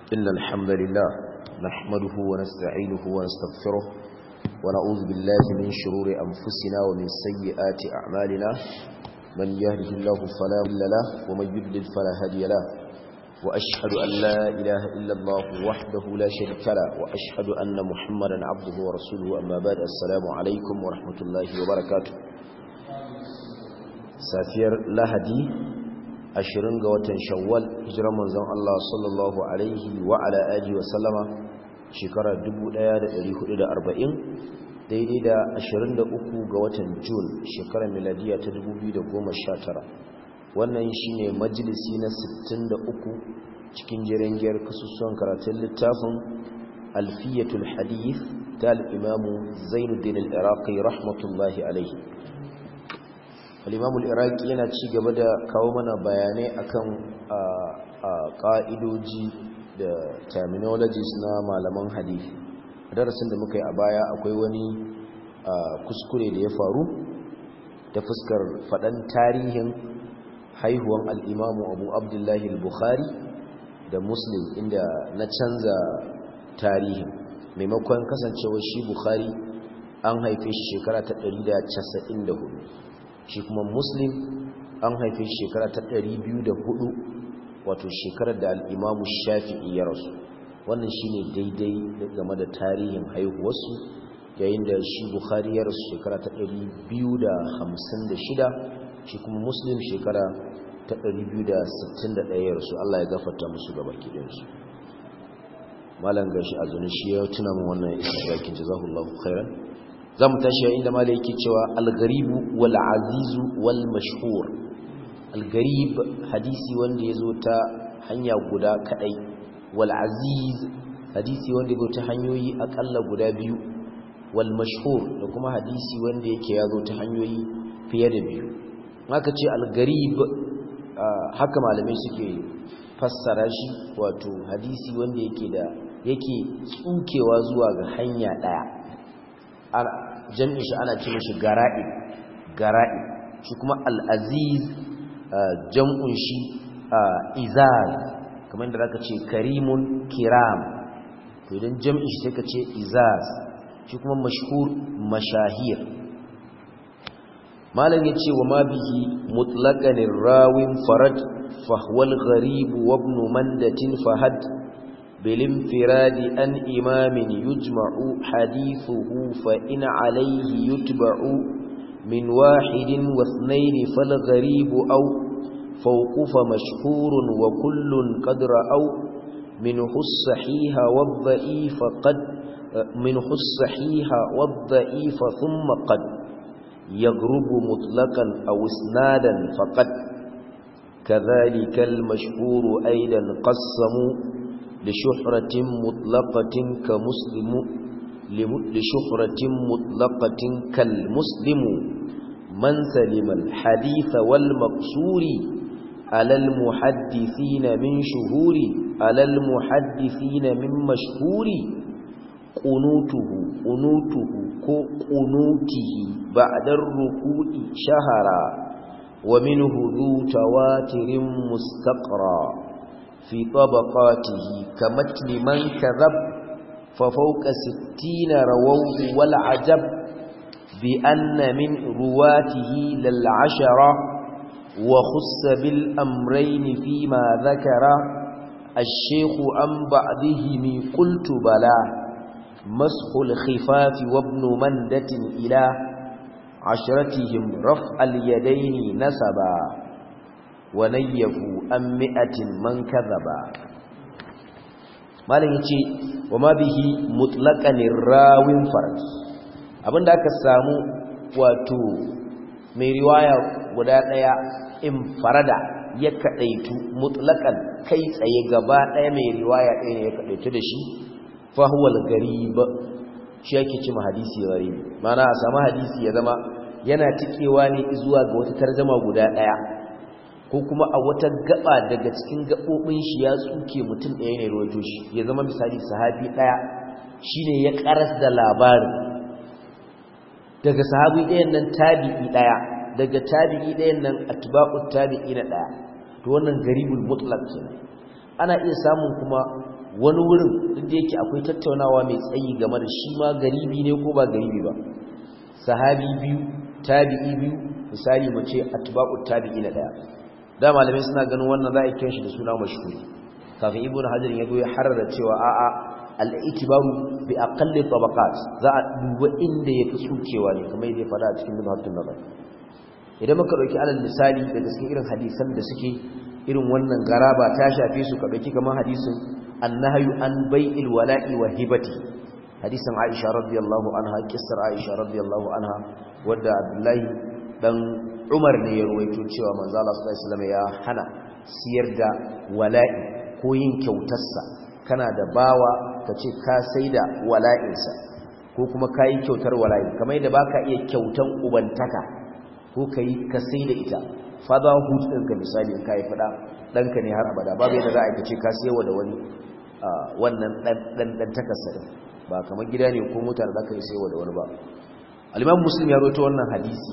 إن الحمد لله نحمده ونستعينه ونستغفره ونعوذ بالله من شرور أنفسنا ومن سيئات أعمالنا من يهده الله فلا مضل له ومن يضلل فلا هادي له وأشهد أن لا إله إلا الله وحده لا شريك له وأشهد أن محمدا عبده ورسوله أما بعد السلام عليكم ورحمة الله وبركاته سافير لهدي ashirin ga watan shawwal hijirar manzon Allah sallallahu alaihi wa ala alihi wa sallama shekarar 1440 daidai da 23 ga watan Jun shekarar miladiya ta 2019 wannan shine majalisi na 63 cikin jirangiyar kasusuwan karatun littafin alfiyatul hadith ta al-imam Zainuddin al-Iraqi rahmatullahi alaihi al'imamul iraki yana ci gaba da kawo mana bayanai akan ƙa'idoji da terminologies na malaman hadisi darasin da muka yi a baya akwai wani kuskure da ya faru ta fuskar faɗan tarihin haihuwan al'imamu abu abdullahi al-bukhari da muslim inda na canza tarihin maimakon kasancewar shi bukhari an haife shi shekara ta 194 shi kuma muslim an haife shekara ta 204 wato shekarar da al'imamu shafi'i ya rasu wannan shi ne daidai game da tarihin haihuwarsu yayin da shi bukhari ya rasu shekara ta 256 shi kuma muslim shekara ta 261 ya rasu Allah ya gafarta musu gaba kidansu malam gashi a zuni shi ya tuna mu wannan isra'akin jazahullahu khairan za mu tashi yayin da malai yake cewa al-garibu wal azizu wal mashhur al-garib hadisi wanda yazo ta hanya guda kadai wal aziz hadisi wanda yazo ta hanyoyi akalla guda biyu wal mashhur da kuma hadisi wanda yake yazo ta hanyoyi fiye da biyu haka ce al-garib haka malamai suke fassara shi wato hadisi wanda yake da yake tsukewa zuwa ga hanya daya jam'in shi ana ce mashi gara'i gara'i shi kuma al'aziz jam'un shi izaz kamar yadda zaka ce karimun kiram to idan jam'in shi sai ka ce izaz shi kuma mashhur mashahir malam ya ce wa ma bihi mutlaqanir rawin farad fahwal gharib wa ibn mandatin fahad بالانفراد أن إمام يجمع حديثه فإن عليه يتبع من واحد واثنين فالغريب أو فوق فمشهور وكل قد رأوا منه الصحيح والضعيف قد منه الصحيح والضعيف ثم قد يغرب مطلقا أو اسنادا فقد كذلك المشهور أيضا قسموا لشهرة مطلقة كمسلم لشهرة مطلقة كالمسلم من سلم الحديث والمقصور على المحدثين من شهور على المحدثين من مشهور قنوته قنوته قنوته بعد الركوع شهرا ومنه ذو تواتر مستقرا في طبقاته كمتن من كذب ففوق ستين رووه والعجب بأن من رواته للعشرة وخص بالأمرين فيما ذكر الشيخ عن بعضهم قلت بلا مسح الخفاف وابن مندة إلى عشرتهم رفع اليدين نسبا ونيفوا أم مئة من كذبا malin yace wama bihi mutlaqan rawin farad abinda aka samu wato mai riwaya guda daya in farada ya kadaitu mutlaqan kai tsaye gaba daya mai riwaya ɗaya ne ya kadaitu da shi fa huwa al-gharib shi yake cewa hadisi gharib mana a samu hadisi ya zama yana tikewa ne zuwa ga wata tarjuma guda daya ko kuma a wata gaba daga cikin gabobin shi ya tsuke mutum ɗaya ne rawaito shi ya zama misali sahabi ɗaya shine ya karas da labarin daga sahabi ɗayan nan tabi'i ɗaya daga tabi'i ɗayan nan atba'ut tabi'i na ɗaya to wannan garibul mutlaq kenan ana iya samun kuma wani wurin duk da yake akwai tattaunawa mai tsayi game da shi ma garibi ne ko ba garibi ba sahabi biyu tabi'i biyu misali mu ce atba'u tabi'i na daya da malamai suna ganin wannan za a kiran shi da suna mashhuri kafin ibnu hajar ya zo ya harara cewa a'a al-itibaru bi aqalli tabaqat za a duba inda yafi tsukewa ne kamar yadda ya faɗa a cikin mudhattun nazar idan muka dauki alal misali daga cikin irin hadisan da suke irin wannan garaba ta shafe su ka dauki kamar hadisin annahyu an bai'il wala'i wa hibati hadisin Aisha radiyallahu anha kissar Aisha radiyallahu anha wadda Abdullahi dan Umar ne ya ruwaito cewa manzo Allah sallallahu alaihi wasallam ya hana siyar da wala'i ko yin kyautarsa kana da bawa kace ka saida wala'insa ko kuma kai kyautar wala'i kamar yadda baka iya kyautan ubantaka ko kai ka saida ita fatherhood ɗinka misali in kai fada danka ne har abada babu yadda za a kace ka siyarwa da wani wannan dan dan takassa ba kamar gida ne ko mota da zaka yi siyarwa da wani ba al-Imam Muslim ya rawaito wannan hadisi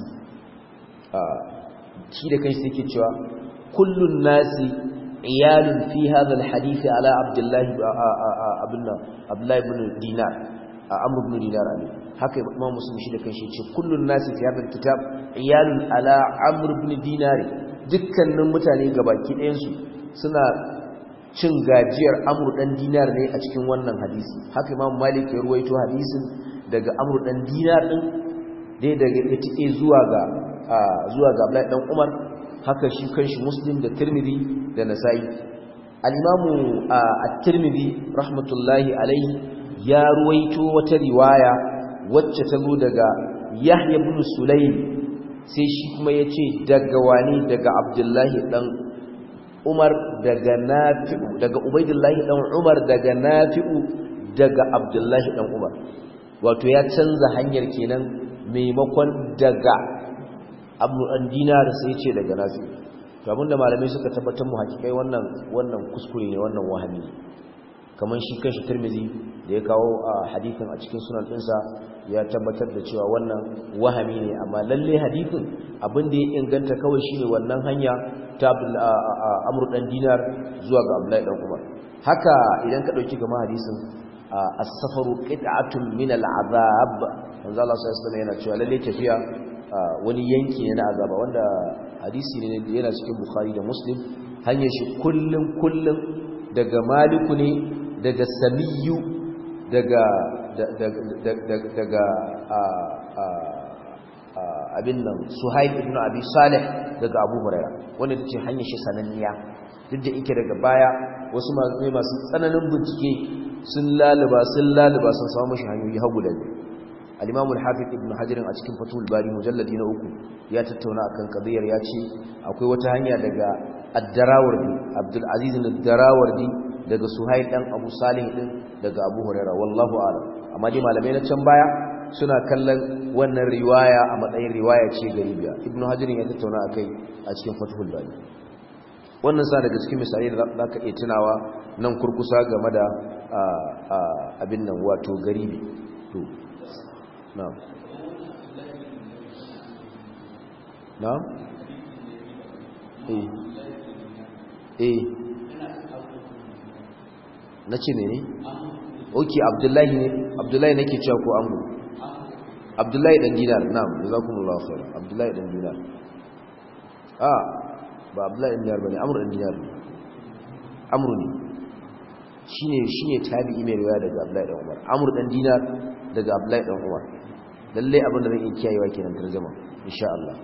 shi da kanshi yake cewa kullun nasi iyalun fi hadha alhadith ala abdullah abdullah abdullah ibn dinar amr ibn dinar ne haka imam muslim shi da kanshi yace kullun nasi fi hadha alkitab iyalun ala amr ibn dinar dukkanin mutane gabaki ɗayan su suna cin gajiyar amr dan dinar ne a cikin wannan hadisi haka imam malik ya ruwaito hadisin daga amr dan dinar din dai daga ita zuwa ga zuwa ga Abdullahi dan Umar haka shi kanshi Muslim da Tirmidhi da Nasa'i al-Imamu at-Tirmidhi rahmatullahi alayhi ya ruwaito wata riwaya wacce ta zo daga Yahya ibn Sulaym sai shi kuma yace daga wani daga Abdullahi dan Umar daga Nafi'u daga Ubaidullahi dan Umar daga Nafi'u daga Abdullahi dan Umar wato ya canza hanyar kenan maimakon daga abu an dinar sai ce daga nafi to abinda malamai suka tabbatar mu hakikai wannan wannan kuskure ne wannan wahami ne kamar shi kanshi Tirmidhi da ya kawo a hadithin a cikin sunan ɗinsa ya tabbatar da cewa wannan wahami ne amma lalle hadithin abin da ya inganta kawai shine wannan hanya ta Amr dan Dinar zuwa ga Abdullahi dan Umar haka idan ka dauki gama hadisin as-safaru qit'atun min al-azab manzo Allah sallallahu alaihi wasallam yana cewa lalle tafiya wani yanki ne na azaba wanda hadisi ne yana cikin Bukhari da Muslim hanyar shi kullum kullum daga Maliku ne daga Samiyu daga daga abin nan Suhaib ibn Abi Salih daga Abu Hurairah wanda tace hanyar shi sananniya duk da yake daga baya wasu masu masu tsananin bincike sun laluba sun laluba sun samu shi hanyoyi hagu da biyu al-Imam al-Hafiz Ibn Hajar a cikin Fathul Bari mujalladi na uku ya tattauna akan qadiyar ya ce akwai wata hanya daga Ad-Darawardi Abdul Aziz Ad-Darawardi daga Suhail dan Abu Salih din daga Abu Hurairah wallahu a'lam amma dai malamai na can baya suna kallon wannan riwaya a matsayin riwaya ce garibiya Ibn Hajar ya tattauna akai a cikin Fathul Bari wannan sa daga cikin misalai da zaka iya tunawa nan kurkusa game da abin nan wato garibi to na'am na'am eh eh nace ne ne okay abdullahi ne abdullahi nake cewa ko amru abdullahi dan dinar na'am jazakumullahu khair abdullahi dan dinar ah ba abdullahi dan dinar bane amru dan dinar amru ne shine shine tabi'i mai riwaya daga abdullahi dan umar amru dan dinar daga abdullahi dan umar lalle abin da zan iya kiyayewa kenan tarjuma insha Allah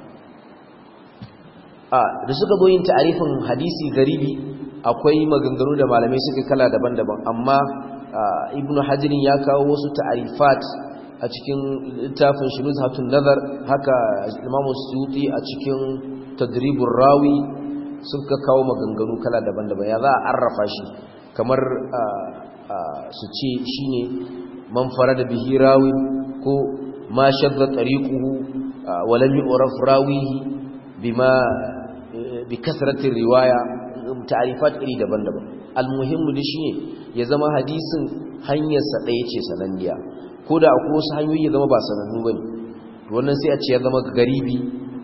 a da suka zo yin ta'arifin hadisi garibi akwai maganganu da malamai suka kala daban-daban amma ibnu hajirin ya kawo wasu ta'arifat a cikin littafin shunuz hatun nazar haka imamu suyuti a cikin tadribur rawi suka kawo maganganu kala daban-daban ya za a arrafa shi kamar su ce shine man farada bihi rawi ko ma shadda tariquhu wa lam yu'raf rawihi bima bi kasratir riwaya ta'rifat iri daban-daban almuhimmu da shine ya zama hadisin hanyar sa daya ce sananniya koda akwai wasu hanyoyi ya zama ba sanannu bane to wannan sai a ce ya zama garibi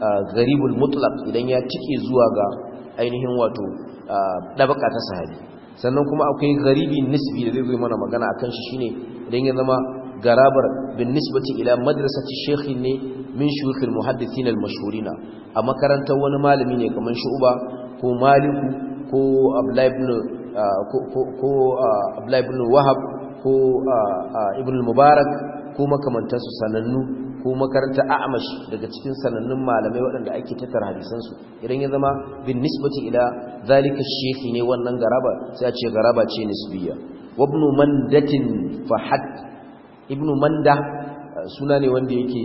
garibul mutlaq idan ya tike zuwa ga ainihin wato dabaka ta sahabi sannan kuma akwai garibi nisbi da zai zo mana magana akan shi shine idan ya zama garabar bin nisbati ila madrasati shaykhi ne min shuyukh al-muhaddithin al-mashhurina a makarantar wani malami ne kamar Shu'ba ko Maliku ko Abdullah ibn ko Abdullah ibn Wahab ko Ibn al-Mubarak ko makamantansu sanannu ko makarantar A'mash daga cikin sanannun malamai waɗanda ake tattara hadisan su idan ya zama bin nisbati ila zalika shaykhi ne wannan garaba sai a ce garaba ce nisbiya wa ibn mandatin fahad ibnu manda suna ne wanda yake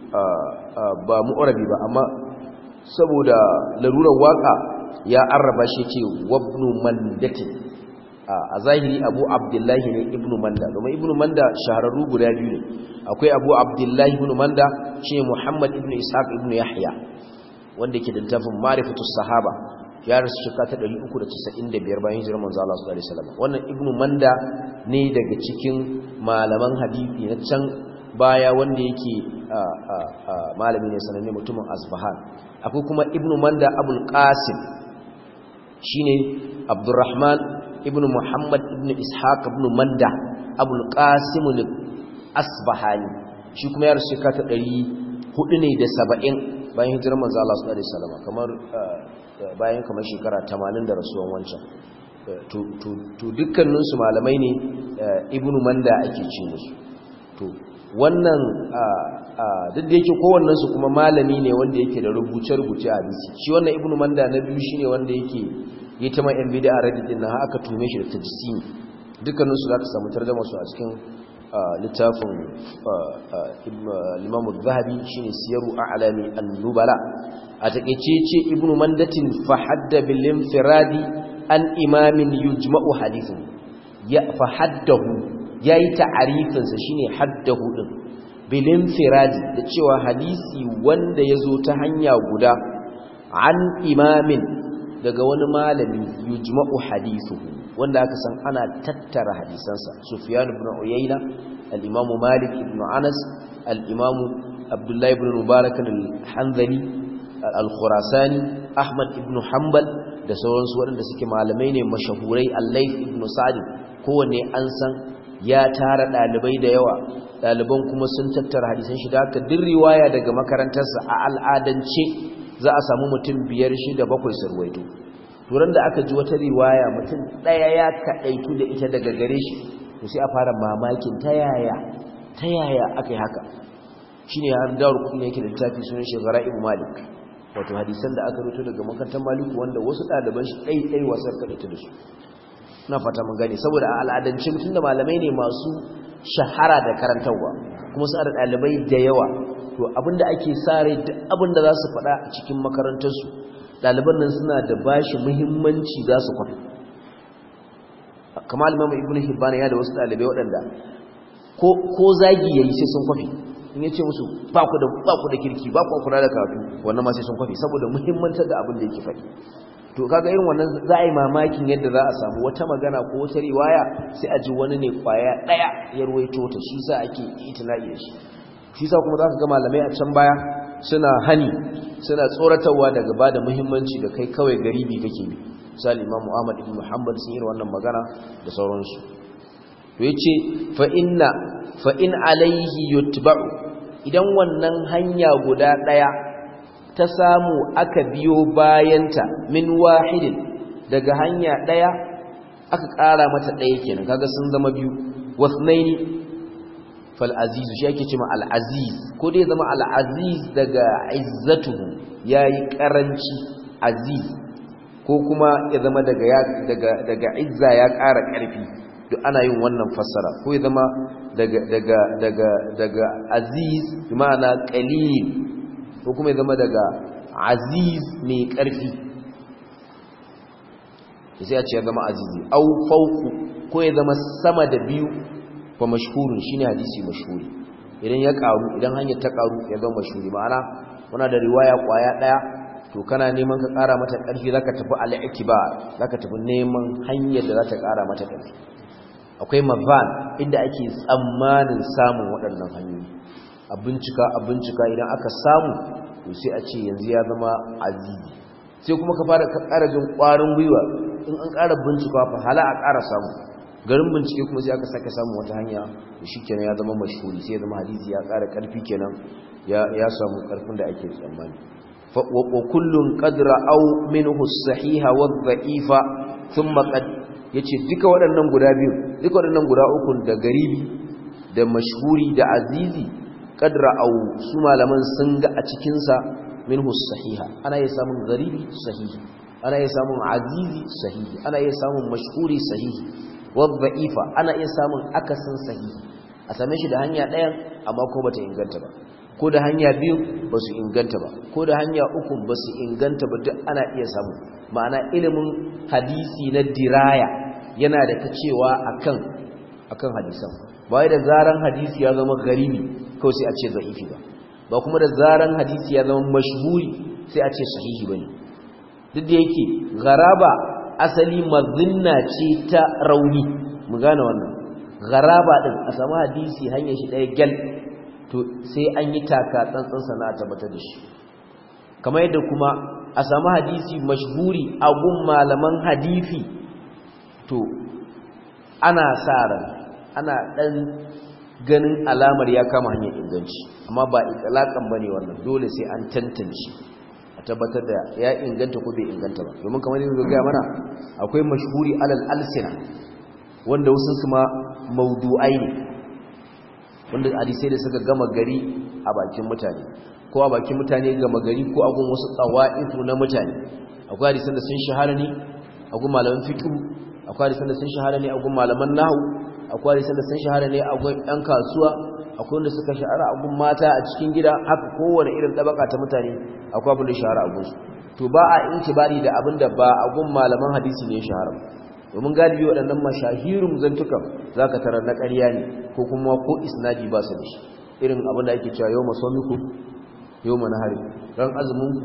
ba mu'arabi ba amma saboda larurar waka ya arraba shi ce wabnu mandati a zahiri abu abdullahi ne ibnu manda domin ibnu manda shahararru guda biyu ne akwai abu abdullahi ibnu manda shi muhammad ibnu ishaq ibnu yahya wanda ke da littafin marifatus sahaba ya rasu shekara ta 395 bayan hijirar manzo Allah sallallahu alaihi wasallam wannan ibnu manda ne daga cikin malaman hadisi na can baya wanda yake malami ne sananne mutumin asbahan akwai kuma ibnu manda abul qasim shine abdurrahman ibnu muhammad ibnu ishaq ibnu manda abul qasim al-asbahani shi kuma ya rasu shekara ta 400 ne da 70 bayan hijirar manzo Allah sallallahu alaihi wasallam kamar bayan kamar shekara 80 da rasuwan wancan to dukkaninsu malamai ne ibnu manda ake ce musu to wannan duk da yake kowannensu kuma malami ne wanda yake da rubuce-rubuce a hadisi shi wannan ibnu manda na biyu shine wanda yake yi ta mai yan bida a reddit din aka tume shi da tajsimi dukkaninsu za ka samu tarjama su a cikin littafin limamu zahabi shine siyaru a'lami an-nubala a takeice ce ibnu mandatin fa hadda bil infiradi an imamin yujma'u hadithin ya fa haddahu yayi ta'arifin sa shine haddahu din bil infiradi da cewa hadisi wanda yazo ta hanya guda an imamin daga wani malami yujma'u hadithuhu wanda aka san ana tattara hadisansa sufyan ibn uyayna al-imamu malik ibn anas al-imamu abdullah ibn mubarak al-hanzali al-khurasani ahmad ibn hanbal da sauransu waɗanda suke malamai ne mashahurai al-layth ibn sa'd kowanne an san ya tara dalibai da yawa daliban kuma sun tattara hadisan shi da haka duk riwaya daga makarantarsa a al'adance za a samu mutum biyar shida bakwai sarwaito turan da aka ji wata riwaya mutum ɗaya ya kaɗaitu da ita daga gare shi to sai a fara mamakin ta yaya ta yaya aka yi haka shi ne har dawar kudin yake da littafi sunan shekara ibu malik wato hadisan da aka rito daga makarantar maliku wanda wasu ɗaliban shi ɗai-ɗai wasar kaɗaita da su na fata mun gane saboda a al'adance mutum da malamai ne masu shahara da karantarwa kuma su da ɗalibai da yawa to abinda ake sare duk abinda za su faɗa a cikin makarantarsu ɗaliban nan suna da bashi muhimmanci za su kwafi kamar limamu ibn hibban ya da wasu ɗalibai waɗanda ko zagi yayi sai sun kwafi in ya ce musu ba ku da kirki ba ku kula da karatu wannan ma sai sun kwafi saboda muhimmantar da abin da yake faɗi to kaga irin wannan za a yi mamakin yadda za a samu wata magana ko wata riwaya sai a ji wani ne kwaya ɗaya ya ruwaito ta shi sa ake itina'i da shi shi sa kuma za ka ga malamai a can baya suna hani suna tsoratarwa daga ba da muhimmanci da kai kawai garibi kake bi misali imam muhammad ibn muhammad sun yi wannan magana da sauransu to yace fa inna fa in alaihi yutba'u idan wannan hanya guda daya ta samu aka biyo bayanta min wahidin daga hanya daya aka ƙara mata daya kenan kaga sun zama biyu wasnaini fal'azizu shi ake cima al'aziz ko dai zama al'aziz daga izzatuhu ya yi ƙaranci aziz ko kuma ya zama daga izza ya ƙara ƙarfi duk ana yin wannan fassara ko ya zama daga aziz ma'ana ƙalil ko kuma ya zama daga aziz mai ƙarfi sai a ce ya zama azizi au fauku ko ya zama sama da biyu fa mashhurun shine hadisi mashhuri idan ya karu idan hanyar ta karu ya zama mashhuri ma'ana muna da riwaya kwaya daya to kana neman ka kara mata karfi zaka tafi al-ikbar zaka tafi neman hanyar da za ta kara mata karfi akwai mazan inda ake tsammanin samun waɗannan hanyoyi a bincika a bincika idan aka samu to sai a ce yanzu ya zama azizi sai kuma ka fara ka ƙara jin ƙwarin gwiwa in an ƙara bincika fa hala a ƙara samu garin bincike kuma sai aka sake samu wata hanya shi kenan ya zama mashhuri sai ya zama hadisi ya ƙara ƙarfi kenan ya samu ƙarfin da ake tsammani wa kullun qadra aw minhu as-sahiha wa dha'ifa thumma qad yace duka waɗannan guda biyu duka waɗannan guda uku da garibi da mashhuri da azizi qadra aw su malaman sun ga a cikin sa minhu as-sahiha ana iya samun garibi sahihi ana iya samun azizi sahihi ana iya samun mashhuri sahihi wa dha'ifa ana iya samun akasin sahihi a same shi da hanya ɗayan amma ko bata inganta ba ko da hanya biyu ba su inganta ba ko da hanya uku ba su inganta ba duk ana iya samu ma'ana ilimin hadisi na diraya yana da ta cewa akan akan hadisan ba da zaran hadisi ya zama garibi kawai sai a ce za'ifi ba ba kuma da zaran hadisi ya zama mashhuri sai a ce sahihi bane duk da yake garaba asali mazinna ce ta rauni mu gane wannan garaba din a samu hadisi hanyar shi ɗaya gyal to sai an yi taka tsantsan sana a tabbatar da shi kamar yadda kuma a samu hadisi mashhuri a gun malaman hadisi to ana sa ran ana dan ganin alamar ya kama hanyar inganci amma ba itlaqan bane wannan dole sai an tantance a tabbatar da ya inganta ko bai inganta ba domin kamar yadda ga mana akwai mashhuri alal alsina wanda wasu su ma maudu'ai ne wanda hadisai da suka gama gari a bakin mutane ko a bakin mutane gama gari ko a gun wasu tsawa'ifu na mutane akwai hadisan da sun shahara ne a gun malaman fiqh akwai hadisan da sun shahara ne a gun malaman nahwu akwai hadisan da sun shahara ne a gun ɗan kasuwa akwai wanda suka shahara a gun mata a cikin gida haka kowane irin tabaka ta mutane akwai abin da shahara a gun su to ba a intibari da abin da ba a gun malaman hadisi ne shahara domin galibi waɗannan mashahirun zantukan za ka tarar na ƙarya ne ko kuma ko isnadi ba su da shi irin abin da ake cewa yau masomiku yau manahari ran azuminku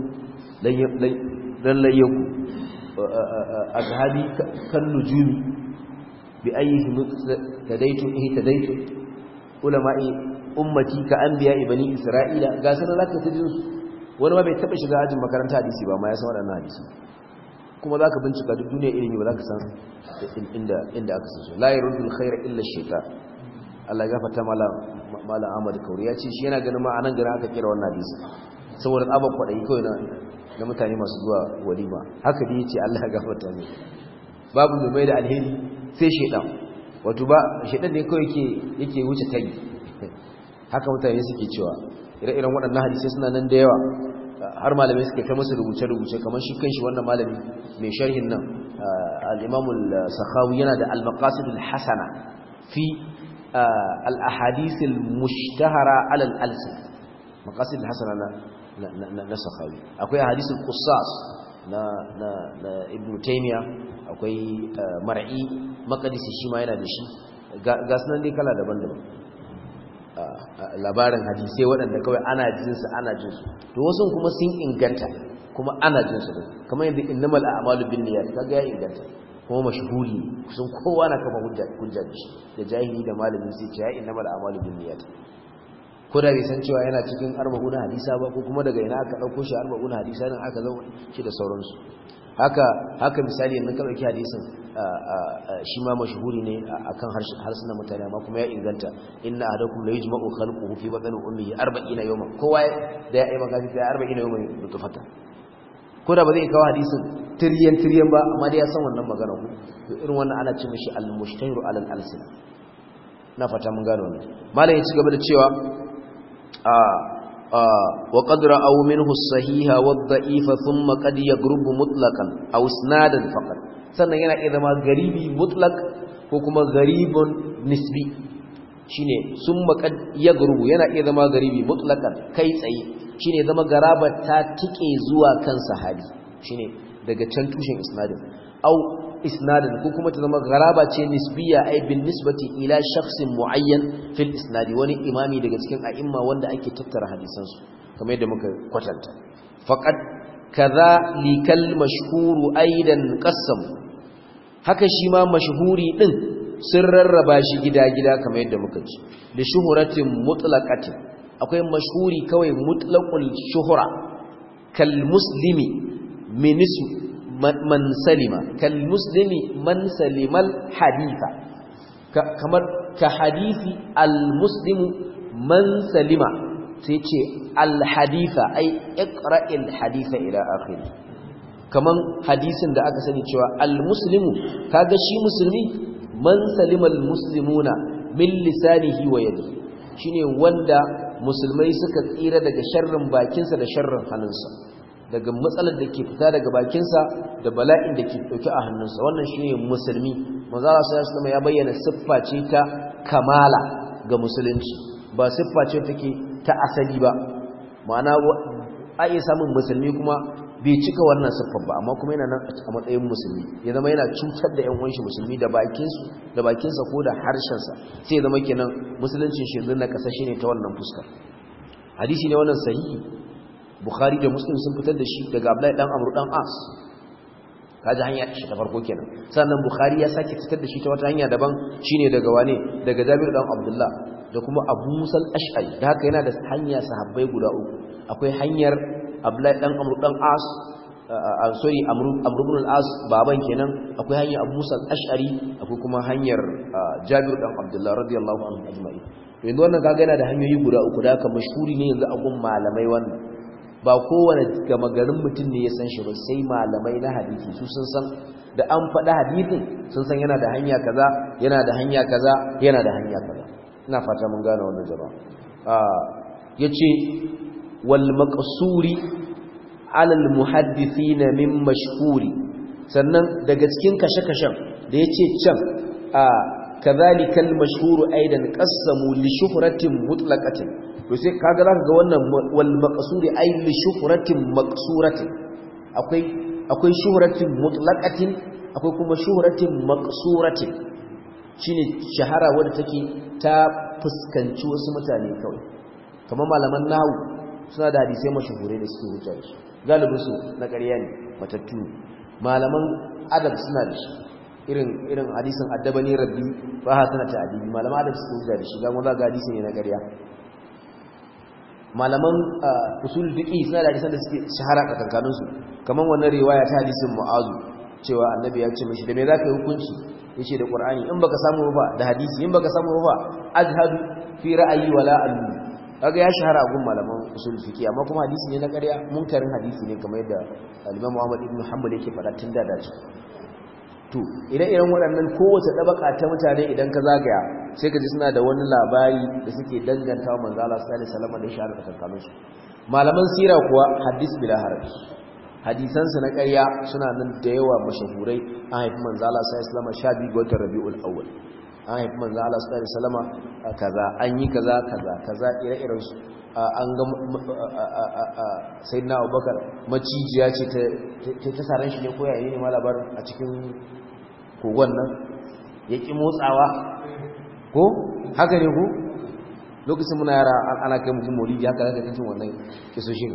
ran layyaku a zahabi kan nujumi bi ayyuhi tadaitu ihi tadaitu ulama'i ummati ka anbiya ibani isra'ila ga sanar zaka ta jin su wani ma bai taba shiga ajin makaranta hadisi ba ma ya san waɗannan hadisi kuma zaka bincika duk duniya ilimi ba zaka san inda inda aka san su la yarudul khaira illa shaytan Allah ya gafarta malam malam Ahmad Kauri ya ce shi yana ganin ma anan garin aka kira wannan hadisi saboda tsabar kwadai kawai na na mutane masu zuwa walima haka dai yace Allah ya gafarta ne babu mai mai da alheri sai shaytan wato ba shaytan ne kawai yake yake wuce kai haka mutane suke cewa ire-iren waɗannan hadisi suna nan da yawa har malamai suke ta musu rubuce-rubuce kamar shi kanshi wannan malami mai sharhin nan al-Imam al-Sakhawi yana da al-Maqasid al-Hasana fi al-ahadith al-mushtahara ala al-alsin Maqasid al-Hasana na na Sakhawi akwai ahadith al-Qussas na na na Ibn Taymiyyah akwai Mar'i Maqdisi shi ma yana da shi ga sunan dai kala daban-daban labarin hadisai waɗanda kawai ana jinsu ana jinsu to wasu kuma sun inganta kuma ana jinsu din kamar yadda innamal a'malu binniyat kaga ya inganta kuma mashhuri kusan kowa na kafa hujja hujja da shi da jahili da malami sai ce ya innamal a'malu binniyat ko da bai san cewa yana cikin arba'una hadisa ba ko kuma daga ina aka dauko shi arba'una hadisa din aka zama shi da sauransu haka haka misali yanzu ka dauki hadisin shi ma mashhuri ne akan harsunan mutane amma kuma ya inganta inna ahadakum la yujma'u khalquhu fi batni ummihi 40 yawman kowa da ya yi magana sai 40 yawman nutfata ko da ba zai kawo hadisin tiryan tiryan ba amma dai ya san wannan magana ku to irin wannan ana ce mishi al-mushtahiru ala al-alsina na fata mun gano wannan malam ya ci gaba da cewa وقد رأوا منه الصحيح والضعيف ثم قد يقرب مطلقا أو اسنادا فقط sannan yana iya zama garibi mutlak ko kuma garibun nisbi shine summa qad yagrubu yana iya zama garibi mutlakan kai tsaye shine zama garaba ta tike zuwa kan sahabi shine daga can tushen isnadin au isnadin ko kuma ta zama garaba ce nisbiya ai bin nisbati ila shakhsin muayyan fil isnadi wani imami daga cikin a'imma wanda ake tattara hadisan su kamar yadda muka kwatanta faqad kaza likal mashhuru aidan qassam haka shi ma mashhuri din sun rarraba shi gida-gida kamar yadda muka ci da shuhuratin mutlaqatin akwai mashhuri kawai mutlaqul shuhura kal muslimi minisu man salima kal muslimi man salimal haditha kamar ka hadithi al muslimu man salima sai ce al haditha ai iqra'il haditha ila akhiri kaman hadisin da aka sani cewa al muslimu kaga shi musulmi man salimal muslimuna min lisanihi wa yadihi shine wanda musulmai suka tsira daga sharrin bakinsa da sharrin hannunsa daga matsalar da ke fita daga bakinsa da bala'in da ke dauke a hannunsa wannan shine musulmi manzo Allah sallallahu ya bayyana siffa ce ta kamala ga musulunci ba siffa ce take ta asali ba ma'ana a iya samun musulmi kuma bai cika wannan siffar ba amma kuma yana nan a matsayin musulmi ya zama yana cutar da ƴan uwanshi musulmi da bakinsu da bakinsa ko da harshensa sai ya zama kenan musuluncin shi yanzu na kasashe ne ta wannan fuskar hadisi ne wannan sahihi bukhari da muslim sun fitar da shi daga abdullahi dan amru dan as kaji hanya shi ta farko kenan sannan bukhari ya sake fitar da shi ta wata hanya daban shine daga wane daga jabir dan abdullah da kuma abu musal ash'ari da haka yana da hanya sahabbai guda uku akwai hanyar abdullahi dan amru dan as sorry amru amru ibn al-as baban kenan akwai hanyar abu musal ash'ari akwai kuma hanyar jabir dan abdullah radiyallahu anhu ajma'in yanzu wannan kaga yana da hanyoyi guda uku da haka mashhuri ne yanzu a gun malamai wannan ba kowane gama garin mutum ne ya san shi ba sai malamai na hadisi su sun san da an faɗi hadisin sun san yana da hanya kaza yana da hanya kaza yana da hanya kaza ina fata mun gane wannan jama'a yace wal maqsuri ala al muhaddithin min mashhuri sannan daga cikin kashe-kashen da yace can a kadhalika al mashhur aidan qassamu li shuhratin mutlaqatin to sai kaga zaka ga wannan wal maqsuri ay li shuhratin maqsuratin akwai akwai shuhratin mutlaqatin akwai kuma shuhratin maqsuratin shine shahara wanda take ta fuskanci wasu mutane kawai kamar malaman nahwu suna da hadisai mashahurai da suke hujja da shi galibin su na ƙarya ne matattu malaman adab suna da shi irin irin hadisin addabani rabbi fa hasana ta adibi malaman adab suke hujja da shi ga mun ga hadisi ne na ƙarya malaman usul fiqi suna da hadisan da suke shahara a kankanin su kaman wannan riwaya ta hadisin mu'azu cewa annabi ya ce mishi da me zaka yi hukunci yace da qur'ani in baka samu ba da hadisi in baka samu ba azhadu fi ra'ayi wala allu kaga ya shahara a gun malaman usul fiqi amma kuma hadisi ne na ƙarya munkarin hadisi ne kamar yadda al-Imam Muhammad ibn Hanbal yake faɗa tun da dace to ire-iren waɗannan kowace ɗabaka ta mutane idan ka zagaya sai ka ji suna da wani labari da suke danganta wa manzo Allah sallallahu alaihi wasallam da shahara tsakanin su malaman sira kuwa hadis bila haraj hadisan su na ƙarya suna nan da yawa mashahurai an haifi manzo Allah sallallahu alaihi wasallam sha biyu ga watan Rabiul Awwal an haifi manzo Allah sallallahu alaihi wasallam kaza an yi kaza kaza kaza ire-iren su an ga sayyidina Abubakar macijiya ce ta ta saran shi ne ko yayi ne ma labarin a cikin kogon nan ya ƙi motsawa ko haka ne ko lokacin muna yara ana kai mutum maulidi haka zaka cikin wannan kisoshin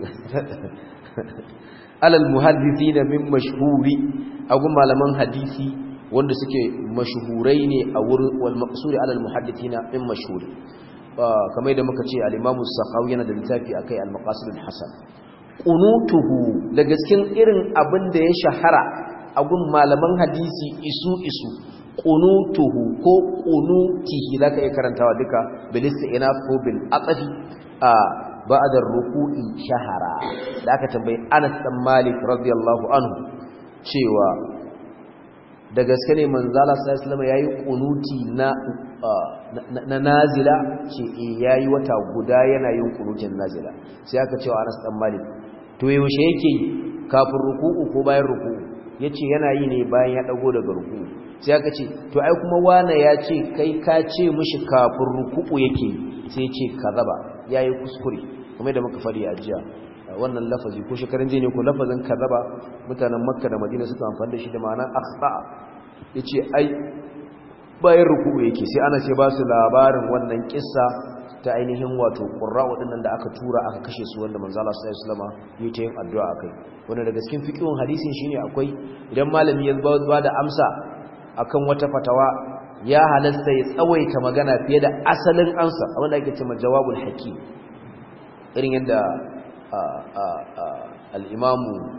alal muhaddithina min mashhuri agun malaman hadisi wanda suke mashhurai ne a wurin wal maqsuri alal muhaddithina min mashhuri kamar da muka ce al-imamu sakhawi yana da littafi akai al-maqasid al-hasan qunutuhu daga cikin irin abin da ya shahara a gun malaman hadisi isu isu qunutuhu ko qunutihi zaka iya karantawa duka bil istinaf ko bil aqdi a ba'da ruku'i shahara da aka tambayi Anas dan Malik radiyallahu anhu cewa da gaske ne manzala sallallahu alaihi wasallam yayi qunuti na na nazila ce eh yayi wata guda yana yin qunutin nazila sai aka cewa Anas dan Malik to yaushe yake kafin ruku'u ko bayan ruku'u yace yana yi ne bayan ya dago daga ruku'u sai aka ce to ai kuma wana ya ce kai ka ce mishi kafin ruku'u yake sai ya ce kazaba yayi kuskure kuma da muka fadi a jiya wannan lafazi ko shekarun jiya ne ko lafazin kazaba mutanen makka da madina suka amfani da shi da ma'ana akhta yace ai bayan ruku'u yake sai ana ce ba su labarin wannan kissa ta ainihin wato qurra wadannan da aka tura aka kashe su wanda manzo Allah sallallahu alaihi wasallam yayi ta yin addu'a akai wanda daga cikin fiqhun hadisin shine akwai idan malami ya ba da amsa akan wata fatawa ya halasta ya tsawaita magana fiye da asalin amsa wanda ake cewa jawabul hakim irin yadda al-imamu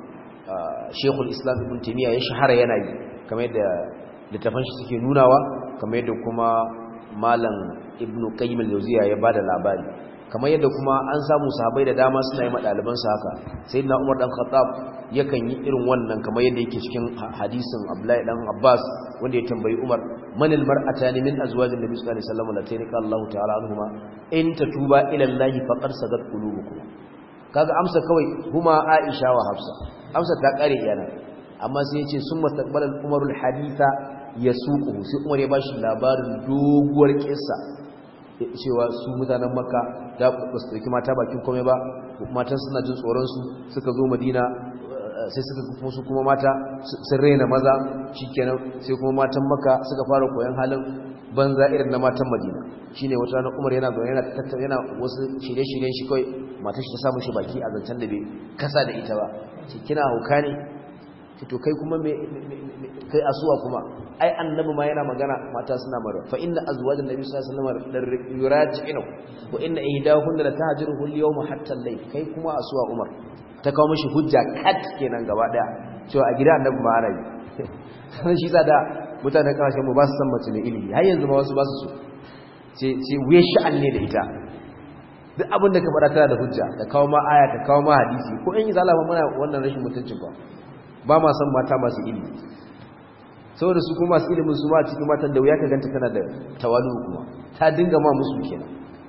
shekul islam ibn taimiyya ya shahara yana yi kamar yadda littafan shi suke nunawa kamar yadda kuma malam ibn qayyim al-jawziya ya bada labari kamar yadda kuma an samu sahabbai da dama suna yi madaliban su haka sayyidina umar dan khattab yakan yi irin wannan kamar yadda yake cikin hadisin abdullahi dan abbas wanda ya tambayi umar man al-mar'atani min azwajin nabi sallallahu alaihi wasallam latayni qala allah ta'ala anhuma in tatuba ila allah faqad sadat qulubukum kaga amsa kawai huma aisha wa hafsa amsa ta kare yana amma sai yace summa taqbala al-umar al-haditha yasuquhu sai umar ya bashi labarin doguwar kissa cewa su mutanen makka da ba su dauki mata bakin komai ba matan suna jin tsoron su suka zo madina sai suka kuma su kuma mata sun raina maza shikenan sai kuma matan makka suka fara koyon halin banza irin na matan madina shine wata ranar umar yana zaune yana tattauna yana wasu shirye-shiryen shi kawai matar shi ta samu shi baki a zancen da bai kasa da ita ba ce kina hauka ne to kai kuma me kai asuwa kuma ai annabi ma yana magana mata suna mara fa inna azwajan nabi sallallahu alaihi wasallam yuraji'u wa inna ihdahunna la tahjuruhu al-yawma hatta al-layl kai kuma asuwa umar ta kawo mishi hujja kat kenan gaba daya cewa a gida annabi ma ana yi sai shi da mutanen kasashen mu ba su san mace ne ilimi har yanzu ma wasu ba su so ce ce wuya sha'an ne da ita duk abin da ka faɗa tana da hujja ta kawo ma aya ta kawo ma hadisi ko in yi zalama muna wannan rashin mutuncin ba ba ma san mata masu ilimi saboda su kuma masu ilimin su ma a cikin matan da wuya ka ganta tana da tawalu kuma ta dinga ma musu kenan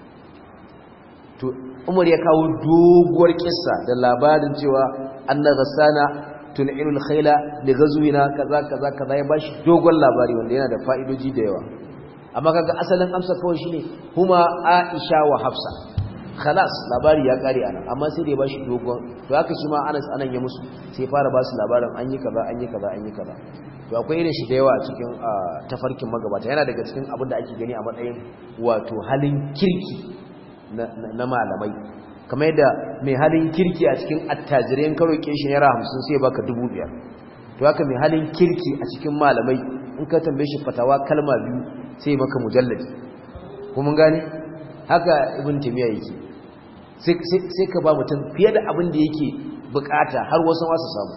to umar ya kawo doguwar kissa da labarin cewa anna ghassana tun'ilul khayla li ghazwina kaza kaza kaza ya bashi dogon labari wanda yana da fa'idoji da yawa amma kaga asalin amsa kawai shine huma aisha wa hafsa khalas labari ya kare anan amma sai da ya bashi dogon to haka shi ma Anas anan ya musu sai fara ba su labarin an yi kaza an yi kaza an yi kaza to akwai irin shi da yawa a cikin tafarkin magabata yana daga cikin abin da ake gani a matsayin wato halin kirki na malamai kamar yadda mai halin kirki a cikin attajirai ka roƙe shi naira hamsin sai baka dubu biyar to haka mai halin kirki a cikin malamai in ka tambaye shi fatawa kalma biyu sai maka mujalladi kuma gane haka ibn tamiya yake sai ka ba mutum fiye da abin da yake bukata har wasu wasu samu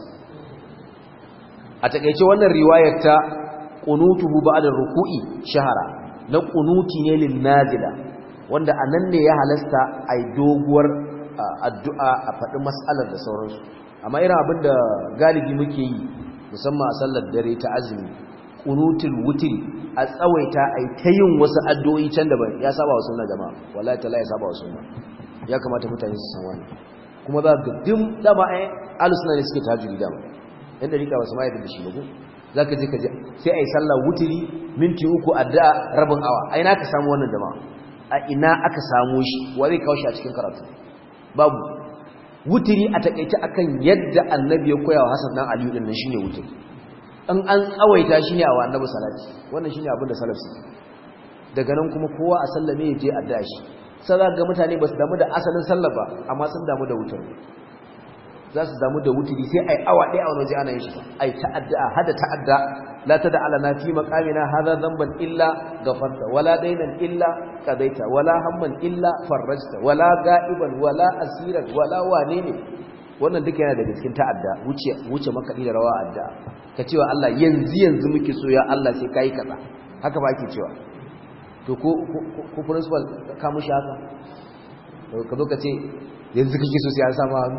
a takaice wannan riwayar ta qunutuhu ba'da ruku'i shahara na qunuti ne lin nazila wanda anan ne ya halasta ai doguwar addu'a a faɗi mas'alar da sauransu amma irin abin da galibi muke yi musamman a sallar dare ta azumi qunutul wutri a tsawaita ai ta yin wasu addu'o'i can da ya saba wa sunna jama'a wallahi ta ya saba wa sunna ya kamata mutane su san wani kuma za ga dim dama ai alusuna ne suke tajiri dama yan dariƙa ba su ma yadda da shi ba ko za ka je ka je sai a yi sallah wuturi minti uku addu'a rabin awa a ina ka samu wannan jama'a a ina aka samu shi wa zai kawo shi a cikin karatu babu wuturi a takaice akan yadda annabi ya koya wa hasan dan aliyu din nan shine wuturi in an tsawaita shi ne a wa annabi salati wannan shine abin da salaf suke daga nan kuma kowa a sallame ya je addu'a shi sai za ga mutane ba su damu da asalin sallah ba amma sun damu da wutar za su damu da wuturi sai ai awa ɗaya a wani waje ana yin shi ai ta'adda hada ta'adda la tada ala na fi maqamina hadha dhanban illa ghafarta wala daynan illa qadaita wala hamman illa farajta wala ga'iban wala asiran wala wane ne wannan duka yana daga cikin ta'adda wuce wuce makaɗi da rawa adda ka cewa Allah yanzu yanzu muke so ya Allah sai kai kaza haka ba ake cewa to ko ko principal ka mushi haka ka zo ka ce yanzu kake so sai an samu hannu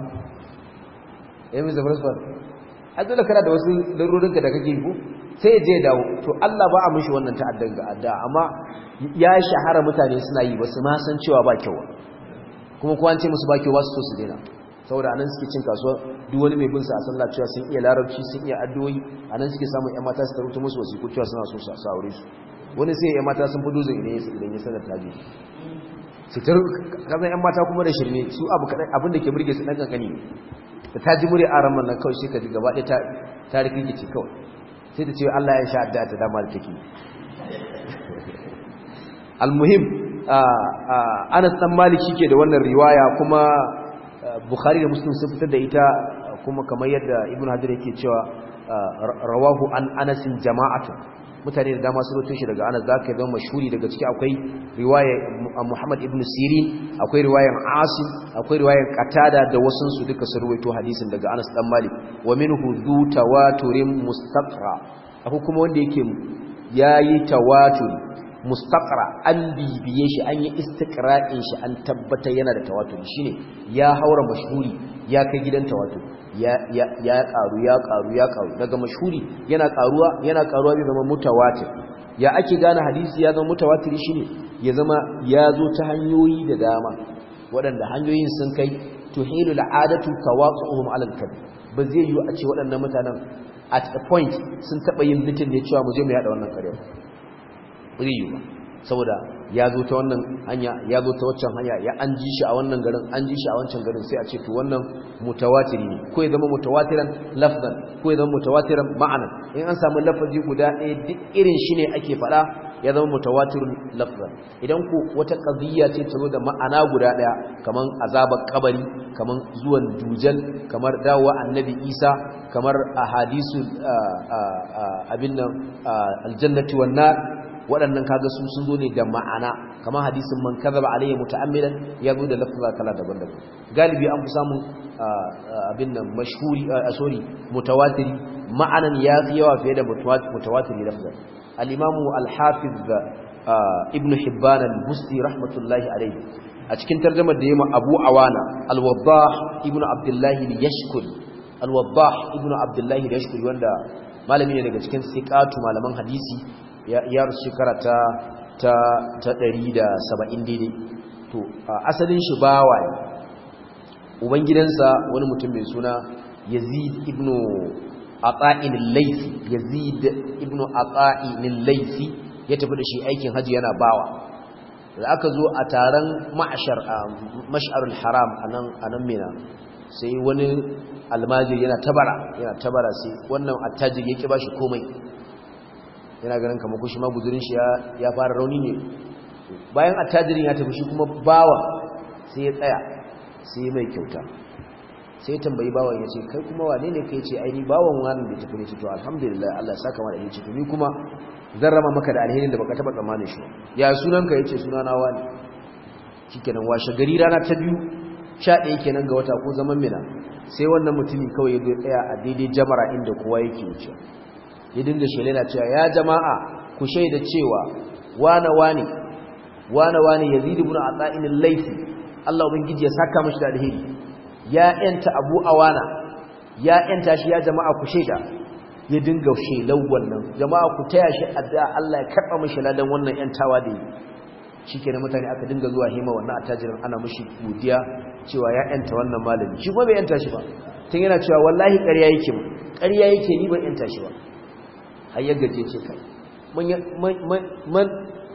ya yi zafar sufar a dole kana da wasu larurinka da kake ko sai ya je dawo to Allah ba a mishi wannan ta'addan ga adda amma ya shahara mutane suna yi ba su ma san cewa ba kyau kuma ko an ce musu ba kyau ba su so su daina saboda anan suke cin kasuwa duk wani mai bin sa a sallah cewa sun iya larabci sun iya addu'o'i anan suke samun ƴan mata su taruta musu wasiku cewa suna so su aure su wani sai ƴan mata sun fi dozin idan ya idan ya sanar taji su tar kazan ƴan mata kuma da shirme su abu kadai abin da ke burge su dan kankani da ta ji murya aran nan kawai shi ka ji gaba ɗaya ta rikici kawai sai ta ce Allah ya sha adda ta dama da take almuhim Anas dan Malik shike da wannan riwaya kuma Bukhari da Muslim sun fitar da ita kuma kamar yadda Ibn Hajar yake cewa rawahu an Anas jama'atu mutane da dama sun rawaito shi daga Anas zaka ga mashhuri daga ciki akwai riwaya Muhammad ibn Sirin akwai riwayan Asim akwai riwayan Qatada da wasun su duka sun rawaito hadisin daga Anas dan Malik wa minhu dhu tawaturin mustaqra akwai kuma wanda yake yayi tawatur mustaqra an bibiye shi an yi istiqra'in shi an tabbata yana da tawatur shine ya haura mashhuri ya kai gidan tawatur ya ya ya karu ya karu ya karu daga mashhuri yana karuwa yana karuwa bai zama mutawatir ya ake gane hadisi ya zama mutawatir shine ya zama ya zo ta hanyoyi da dama waɗanda hanyoyin sun kai tuhilu al'adatu tawaquhum 'ala al-kadhib ba zai yi a ce waɗannan mutanen at a point sun taba yin mitin ne cewa mu je mu yada wannan ƙarya ba zai yi ba saboda ya zo ta wannan hanya ya zo ta waccan hanya ya an ji shi a wannan garin an ji shi a wancan garin sai a ce to wannan mutawatiri ne ko ya zama mutawatiran lafzan ko ya zama mutawatiran ma'anan in an samu lafazi guda ɗaya duk irin shi ne ake faɗa ya zama mutawatirun lafzan idan ku wata qadiyya ce ta zo da ma'ana guda ɗaya kaman azabar kabari kaman zuwan dujal kamar dawowa annabi isa kamar ahadisu abin nan aljannati wan nar waɗannan kaga su sun zo ne da ma'ana kamar hadisin man kadhaba alayya muta'ammidan ya zo da lafza kala daban-daban galibi an fi samun abin nan mashhuri sorry mutawatiri ma'anan ya fi yawa fiye da mutawatiri lafza al-imamu al-hafiz ibn hibban al-busti rahmatullahi alayhi a cikin tarjumar da yayi abu awana al-wadah ibn abdullah al-yashkuri al-wadah ibn abdullah al-yashkuri wanda malami ne daga cikin siqatu malaman hadisi ya rasu shekara ta ta ta 170 daidai to asalin shi bawa ne ubangidansa wani mutum mai suna Yazid ibn Ata'in al-Laythi Yazid ibn Ata'in al-Laythi ya tafi da shi aikin haji yana bawa da aka zo a taron ma'ashar mash'arul haram anan anan mina sai wani almajiri yana tabara yana tabara sai wannan attajiri yake bashi komai yana ganin kamar kushi ma guzurin shi ya fara rauni ne bayan attajirin ya tafi shi kuma bawa sai ya tsaya sai mai kyauta sai tambayi bawan ya ce kai kuma wane ne kai ce aini bawan wani da tafi ne ce to alhamdulillah Allah saka mana da ce to ni kuma zan rama maka da alherin da baka taba tsammanin shi ya sunanka yace sunana wani shikenan washe gari rana ta biyu sha ɗaya kenan ga wata ko zaman mina sai wannan mutumin kawai ya zo tsaya a daidai jamara inda kowa yake wuce ya dinga shelena cewa ya jama'a ku shaida cewa wane wane wane wane yazid ibn ata'in al-laythi Allah ubangiji ya saka mishi da alheri ya yanta abu awana ya yanta shi ya jama'a ku shaida ya dinga shelau wannan jama'a ku taya shi addu'a Allah ya karba mishi ladan wannan yantawa da yi shikenan mutane aka dinga zuwa hima wannan attajirin ana mishi godiya cewa ya yanta wannan malami shi kuma bai yanta shi ba tun yana cewa wallahi ƙarya yake mu ƙarya yake ni ban yanta shi ba har ya gaje ce kai man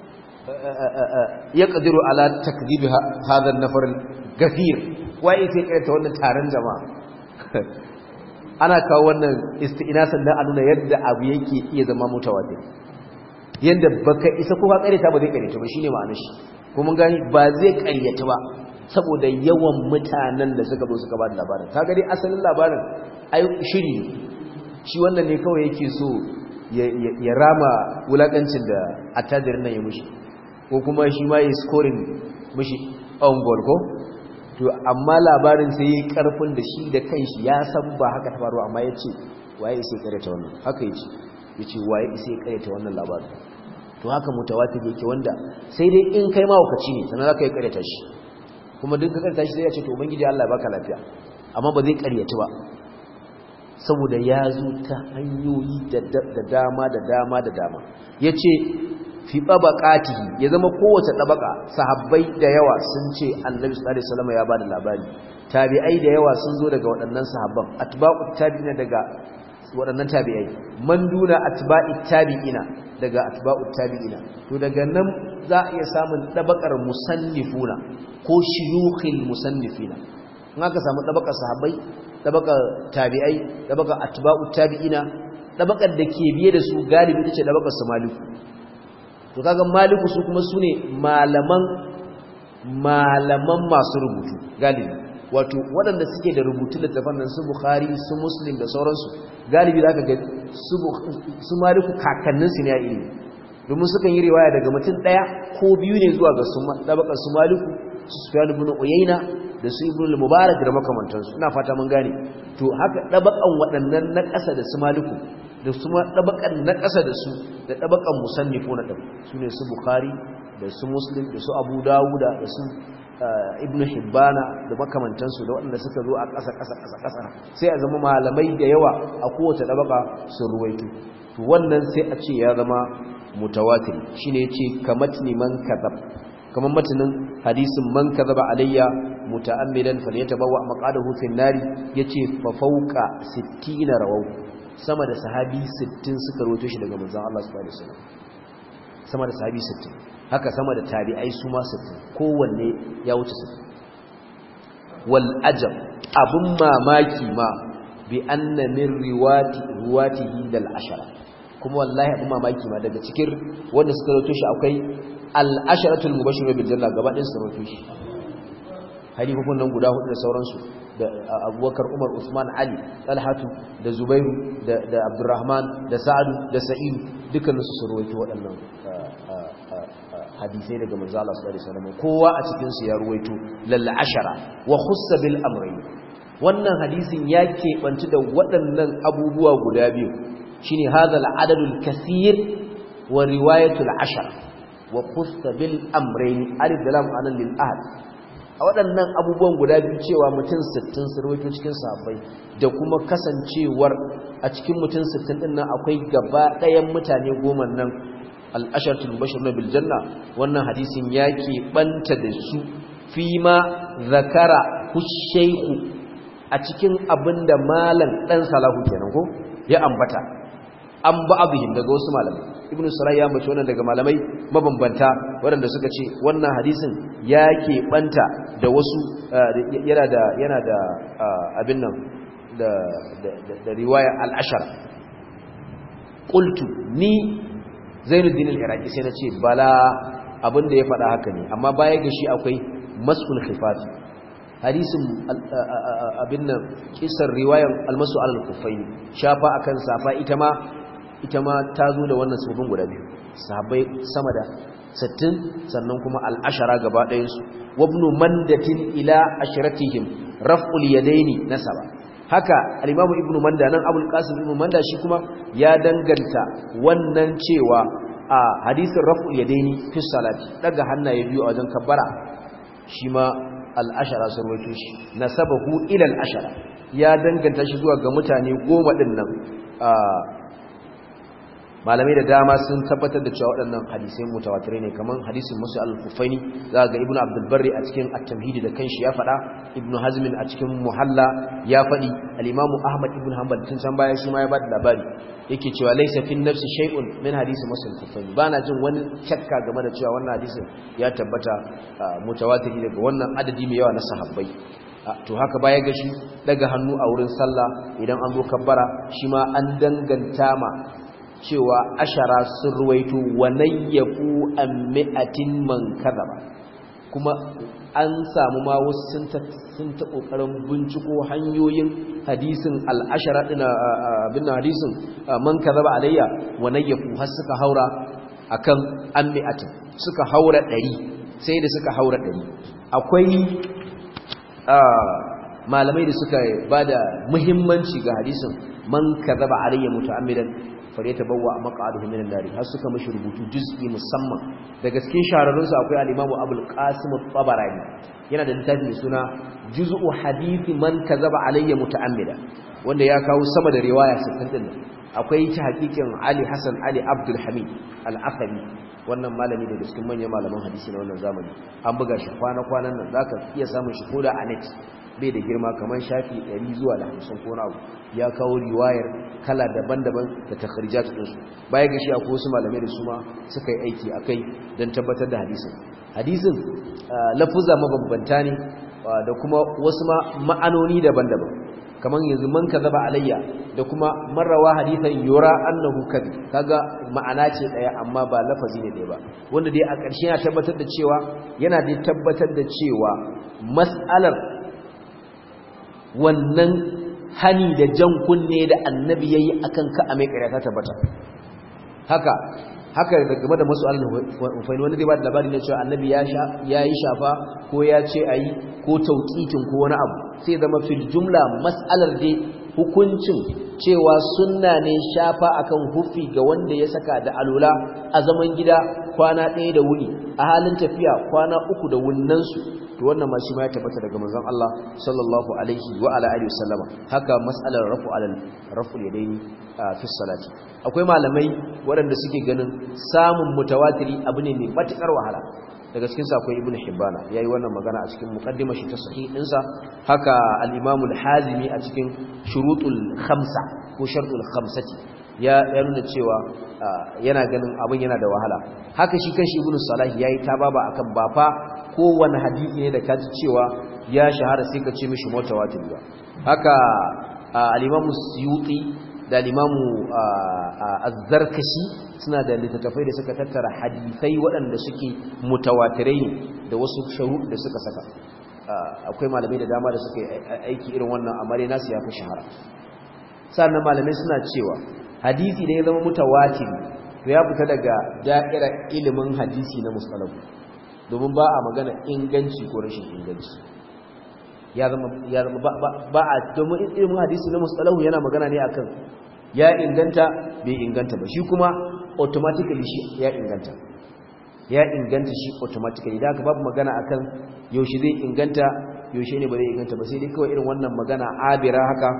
ya ƙadiru ala takdibi hadar nafar gafir waye sai ƙarta wannan taron jama'a ana kawo wannan isti'inasan dan a nuna yadda abu yake iya zama mutawatir yadda baka isa ko ka ƙareta ba zai ƙareta ba shine ma'anar shi ko mun gani ba zai ƙaryata ba saboda yawan mutanen da suka zo suka ba da labarin kaga dai asalin labarin ai shiri shi wannan ne kawai yake so ya rama wulakancin da attajirin nan ya mushi ko kuma shi ma ya scoring mushi on goal ko to amma labarin sai yi karfin da shi da kanshi ya san ba haka ta faru amma ya ce waye sai karanta wannan haka yace yace waye sai karanta wannan labarin to haka mutawatir yake wanda sai dai in kai ma wakaci ne sannan zaka yi karanta shi kuma duk ka karanta shi sai ya ce to ubangiji Allah ya baka lafiya amma ba zai karyata ba saboda ya zo ta hanyoyi da dama da dama da dama ya ce fi ɓabaƙatihi ya zama kowace ɗabaƙa sahabbai da yawa sun ce annabi sallallahu alaihi ya ba da labari tabi'ai da yawa sun zo daga waɗannan sahabban atba'u tabi'ina daga waɗannan tabi'ai man duna atba'i tabi'ina daga atba'u tabi'ina to daga nan za a iya samun ɗabaƙar musannifuna ko shuyukhil musannifina in aka samu ɗabaƙar sahabbai ɗabaƙar tabi'ai ɗabaƙar atba'u tabi'ina ɗabaƙar da ke biye da su galibi ita ce ɗabaƙar su maliku to kaga maliku su kuma su ne malaman malaman masu rubutu galibi wato waɗanda suke da rubutu littafan nan su bukhari su muslim da sauransu galibi za ka ga su maliku kakanninsu ne a ilimi domin sukan yi riwaya daga mutum ɗaya ko biyu ne zuwa ga ɗabakar su maliku su sufiyan ibn uyayna da su ibn mubarak da makamantansu ina fata mun gane to haka ɗabakan waɗannan na ƙasa da su maliku da su ma ɗabakan na ƙasa da su da ɗabakan musannifu na ɗabi su ne su bukhari da su muslim da su abu dawuda da su ibn hibbana da makamantansu da waɗanda suka zo a ƙasa ƙasa ƙasa ƙasa sai a zama malamai da yawa a kowace ɗabaka sun ruwaito to wannan sai a ce ya zama mutawatir shine yace kamatni man kadhab kaman matanin hadisin man kadhaba alayya muta'ammidan falyatabawa maqadahu fin nari yace fa fawqa 60 rawaw sama da sahabi 60 suka rawaito shi daga manzon Allah subhanahu alaihi wasallam sama da sahabi 60 haka sama da tabi'ai su ma 60 kowanne ya wuce 60 wal ajab abun mamaki ma bi anna min riwati ruwatihi dal ashara kuma wallahi abin mamaki ma daga cikin wanda suka rawaito shi akwai al-asharatul mubashshirun bil janna gaba ɗayan su rawaito shi hadithun nan guda hudu da sauransu da Abubakar Umar Usman Ali Talhatu da Zubairu da da Abdurrahman da Sa'adu da Sa'id dukkanin su rawaito waɗannan hadisai daga manzo Allah sallallahu alaihi wasallam kowa a cikin su ya rawaito lal ashara wa khussa bil amrayn wannan hadisin ya keɓanci da waɗannan abubuwa guda biyu shine hadha al-adad al-kathir wa riwayatu al-ashar wa qusta bil amrayn alif da lam anan lil ahad a waɗannan abubuwan guda biyu cewa mutum 60 sun rawaito cikin sahabbai da kuma kasancewar a cikin mutum 60 din nan akwai gaba ɗayan mutane goma nan al-asharatul mubashshirun bil janna wannan hadisin yake banta da su fima zakara hushayhu a cikin abinda malam dan salahu kenan ko ya ambata an ba abuhin daga wasu malamai ibn sarai ya mace wannan daga malamai mabambanta waɗanda suka ce wannan hadisin ya keɓanta da wasu yana da yana da abin nan da da riwaya al-ashar qultu ni zainuddin al-iraqi sai na ce bala abin da ya faɗa haka ne amma baya ga shi akwai mas'ul khifafi hadisin abin nan kisar riwayan almasu alal kufaini shafa akan safa ita ma ita ma ta zo da wannan sufin guda biyu sahabbai sama da 60 sannan kuma al'ashara gaba ɗayan su wabnu mandatin ila ashratihim raf'ul yadaini nasaba haka al-imamu ibnu manda nan abul qasim ibnu manda shi kuma ya danganta wannan cewa a hadisin raf'ul yadaini fi salati daga hannaye biyu a wajen kabbara shi ma al'ashara sun roto shi na sabahu ilal ashara ya danganta shi zuwa ga mutane goma ɗin nan malamai da dama sun tabbatar da cewa waɗannan hadisai mutawatirai ne kamar hadisin musu al-kufaini za ga ibnu abdulbarri a cikin at-tamhidi da kanshi ya faɗa ibnu hazmin a cikin muhalla ya faɗi al-imamu ahmad ibn hanbal tun san baya shi ma ya bada labari yake cewa laysa fi nafsi shay'un min hadisi musu al-kufaini bana jin wani shakka game da cewa wannan hadisin ya tabbata mutawatiri daga wannan adadi mai yawa na sahabbai to haka baya ga shi daga hannu a wurin sallah idan an zo kabbara shi ma an danganta ma cewa ashara sun ruwaito wa nayyafu an mi'atin man kadaba kuma an samu ma wasu sun ta kokarin binciko hanyoyin hadisin al-ashara din abin hadisin man kadaba alayya wa nayyafu har suka haura akan an mi'atin suka haura 100 sai da suka haura 100 akwai malamai da suka bada muhimmanci ga hadisin man kadaba alayya muta'ammidan fare ta bawa maq'aduhu minan nar har suka mishi rubutu juz'i musamman da gaske shahararrun su akwai al-Imam Abul Qasim at-Tabarani yana da littafi mai suna Juz'u Hadithi man kazaba alayya muta'ammida wanda ya kawo sama da riwaya 60 din akwai ta hakikin Ali Hassan Ali Abdul Hamid al-Athari wannan malami daga cikin manyan malaman hadisi na wannan zamani an buga shi kwana-kwanan nan zaka iya samun shi koda a net bai da girma kamar shafi 100 zuwa da 50 ko nawa ya kawo riwayar kala daban-daban da takharijat din su baya ga shi akwai wasu malamai da su ma suka yi aiki akai don tabbatar da hadisin hadisin lafuza mabambanta ne da kuma wasu ma ma'anoni daban-daban kamar yanzu man kazaba alayya da kuma marrawa hadithan yura annahu kadhib kaga ma'ana ce daya amma ba lafazi ne daya ba wanda dai a ƙarshe yana tabbatar da cewa yana dai tabbatar da cewa mas'alar wannan hani da jan kunne da annabi yayi akan ka a mai ƙarya ta tabbata haka haka da game da masu alfaini wani zai ba da labari na cewa annabi ya yi shafa ko ya ce a yi ko tauƙikin ko wani abu sai zama fil jumla mas'alar dai hukuncin cewa sunna ne shafa akan hufi ga wanda ya saka da alula a zaman gida kwana ɗaya da wuni a halin tafiya kwana uku da wunnansu to wannan ma shi ma ya tabbata daga manzon Allah sallallahu alaihi wa ala alihi wasallama haka mas'alar rafu alal rafu yadaini fi salati akwai malamai waɗanda suke ganin samun mutawatiri abu ne mai matukar wahala daga cikin sa akwai ibnu hibbana yayi wannan magana a cikin muqaddimar shi ta sahih dinsa haka al-imam al-hazimi a cikin shurutul khamsa ko shartul khamsati ya ya nuna cewa yana ganin abin yana da wahala haka shi kanshi ibnu salah yayi tababa akan bafa kowane hadisi ne da kaji cewa ya shahara sai ka ce mishi mutawatir ba haka al-imam suyuti da al-imam az-zarkashi suna da littattafai da suka tattara hadisai waɗanda suke mutawatirai ne da wasu sharuɗ da suka saka akwai malamai da dama da suka aiki irin wannan amma dai nasu ya fi shahara sannan malamai suna cewa hadisi da ya zama mutawatiri to ya fita daga da'irar ilimin hadisi na musalahu domin ba a magana inganci ko rashin inganci ya zama ya zama ba a domin ilimin hadisi na musalahu yana magana ne akan ya inganta bai inganta ba shi kuma automatically shi ya inganta ya inganta shi automatically da aka babu magana akan yaushe zai inganta yaushe ne ba zai inganta ba sai dai kawai irin wannan magana abira haka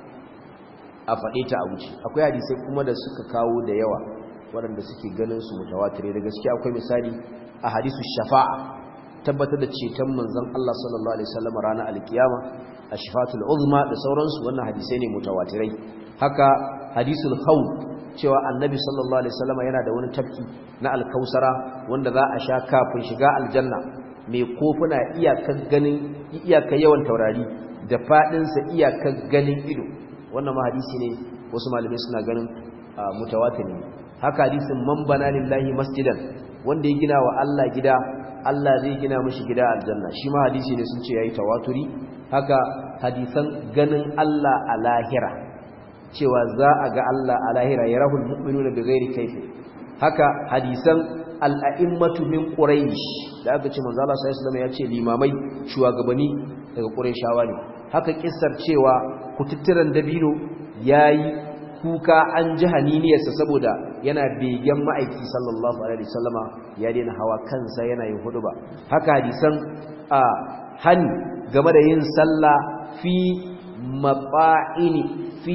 a faɗe ta a wuce akwai hadisai kuma da suka kawo da yawa waɗanda suke ganin su mutawatire da gaske akwai misali a hadisu shafa'a tabbatar da ceton manzon Allah sallallahu alaihi wasallam ranar alkiyama a shifatul uzma da sauransu wannan hadisai ne mutawatirai haka hadisul khawf cewa annabi sallallahu alaihi wasallam yana da wani tafki na alkausara wanda za a sha kafin shiga aljanna mai kofuna iyakar ganin iyakar yawan taurari da fadin sa iyakar ganin ido wannan ma hadisi ne wasu malamai suna ganin mutawatir ne haka hadisin man bana lillahi masjidan wanda ya gina wa Allah gida Allah zai gina mishi gida aljanna shi ma hadisi ne sun ce yayi tawaturi haka hadisan ganin Allah a lahira cewa za a ga Allah a lahira ya rahul mu'minuna bi ghairi kaifi haka hadisan al'a'immatu min quraish da aka ce manzo Allah sallallahu alaihi wasallam ya ce limamai shugabanni daga qurayshawa ne haka kissar cewa kututturan dabino yayi kuka an ji haniniyarsa saboda yana begen ma'aiki sallallahu alaihi wasallama ya daina hawa kansa yana yin huduba haka hadisan a hani game da yin sallah fi maba'ini fi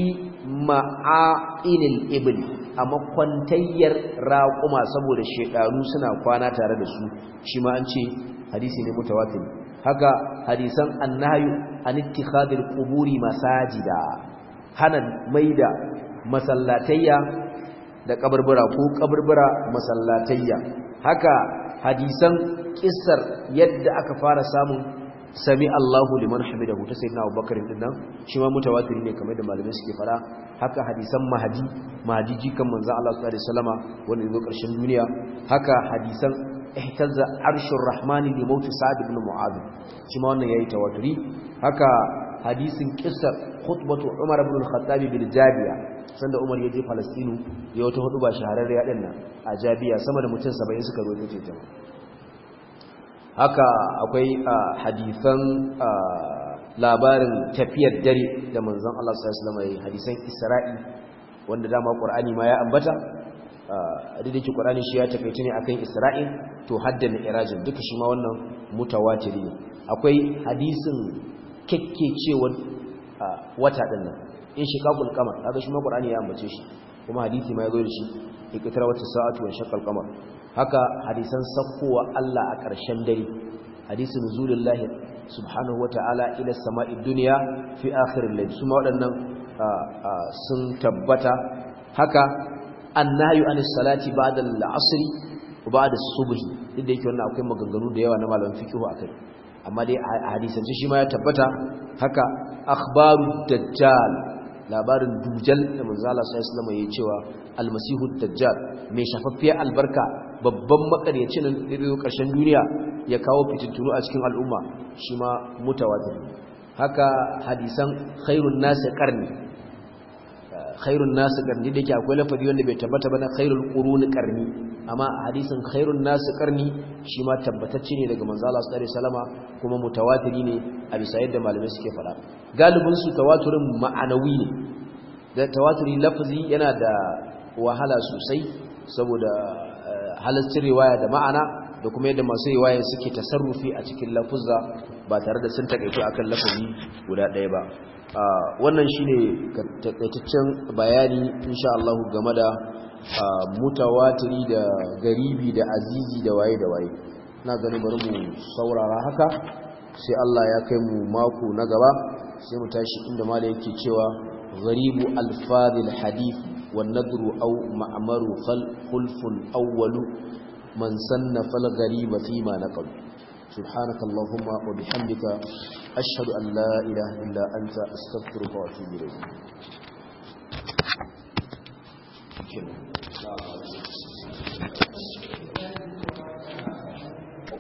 ma'a'inil ibli a makwantayyar raƙuma saboda shekaru suna kwana tare da su shi ma an ce hadisi ne mutawatir haka hadisan annahyu an ittikhadil quburi masajida hana maida masallatayya da kaburbura ko kaburbura masallatayya haka hadisan kissar yadda aka fara samun sami Allahu liman hamidahu ta sayyidina Abubakar din nan shi ma mutawatiri ne kamar da malamai suke fara haka hadisan mahdi mahdi jikan manzo Allah sallallahu alaihi wasallama wanda yazo karshen duniya haka hadisan ihtazza arshur rahmani li maut sa'd ibn mu'adh shi ma wannan yayi tawaturi haka hadisin kissar khutbatu Umar ibn al-Khattab bil Jabiya sanda Umar ya je Palestine ya wata hudu ba shahararriya din nan a Jabiya sama da mutum 70 suka rawaito ta haka akwai hadisan labarin tafiyar dare da manzon Allah sallallahu alaihi wasallam hadisan Isra'i wanda dama Qur'ani ma ya ambata duk da ke Qur'ani shi ya takaice ne akan Isra'i to hadda mi'rajin duka shi ma wannan mutawatiri ne akwai hadisin kekkecewar wata din nan in shiqaqul qamar kaga shi ma Qur'ani ya ambace shi kuma hadisi ma ya zo da shi ikitara wata sa'atu wa shaqqal qamar haka hadisan sakkowa Allah a ƙarshen dare hadisin nuzulullahi subhanahu wata'ala ila sama'i dunya fi akhiril layl kuma waɗannan sun tabbata haka annahyu anis salati ba'da al-'asr wa ba'da as-subh inda yake wannan akwai maganganu da yawa na malaman fiqh akai amma dai a hadisan shi ma ya tabbata haka akhbaru dajjal labarin dujal da manzo Allah sallallahu alaihi wasallam yayi cewa almasihu dajjal mai shafaffiyar albarka babban makaryacin da zai karshen duniya ya kawo fitintunu a cikin al'umma shi ma mutawatir haka hadisan khairun nasi qarni khairun nasi qarni da ke akwai lafazi wanda bai tabbata ba na khairul quruni qarni amma hadisin khairun nasi qarni shi ma tabbatacce ne daga manzo Allah sallallahu alaihi wasallama kuma mutawatiri ne a bisa yadda malamai suke fada galibin su tawaturin ma'anawi ne da tawaturi lafazi yana da wahala sosai saboda halascin riwaya da ma'ana da kuma yadda masu riwaya suke tasarrufi a cikin lafuzza ba tare da sun takaito akan lafazi guda ɗaya ba wannan shine takaitaccen bayani insha Allah game da mutawatiri da garibi da azizi da waye da waye na ganin bari mu saurara haka sai Allah ya kai mu mako na gaba sai mu tashi inda malai yake cewa gharibu alfadhil hadith wan nadru aw ma'maru khulfun awwalu man sannafa al-ghariba fi ma naqal سبحانك اللهم وبحمدك أشهد أن لا إله إلا أنت أستغفرك وأتوب إليك